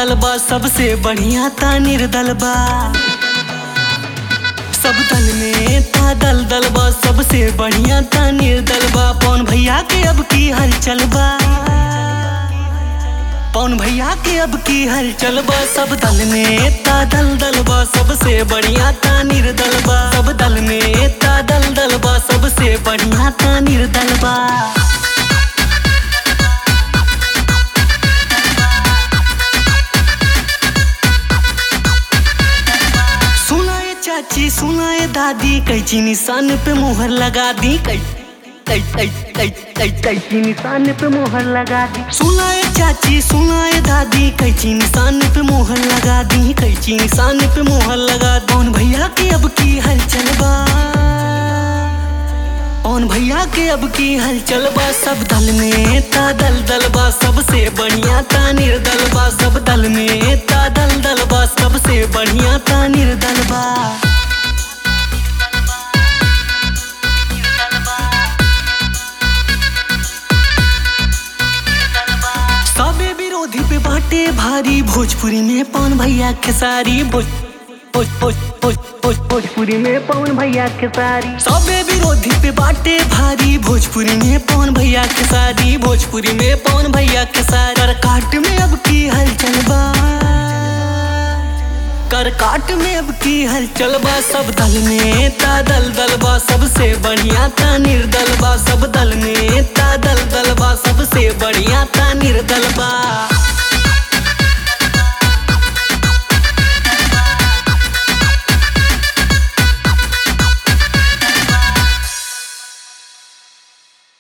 दल बा सबसे बढ़िया ता निर्दल बा सब दल में ता दल दल बा सबसे बढ़िया ता निर्दल बा पवन भैया के अब की हलचल बा पवन भैया के अब की हलचल बा सब दल में ता दल दल बा सबसे बढ़िया ता निर्दल बा सब दल में ता दल दल बा सबसे बढ़िया ता निर्दल बा सुनाए चाची सुनाए दादी कैची निशान पे मोहर लगा दी कै कै कै कै कै कैची निशान पे मोहर लगा दी सुनाए चाची सुनाए दादी कैची निशान पे मोहर लगा दी कैची निशान पे मोहर लगा दी कौन भैया के अब की हलचल बा कौन भैया के अब की हलचल बा सब दल में ता दल दल बा सबसे बढ़िया ता निर्दल बा सब दल में ता दल दल बा सबसे बढ़िया ता निर्दल बा सबे विरोधी पे बाटे भारी भोजपुरी में पवन भैया खेसारी भोज भोज भोज भोज भोज भोजपुरी में पवन भैया खेसारी सबे विरोधी पे बाटे भारी भोजपुरी में पवन भैया खेसारी भोजपुरी में पवन भैया खेसारी कर काट में अब की हलचल बा कर काट में अब की हलचल बा सब दल में ता दल दल बा सबसे बढ़िया ता निर्दल बा सब दल में ता दल दल बा सबसे बढ़िया ता निर्दल बा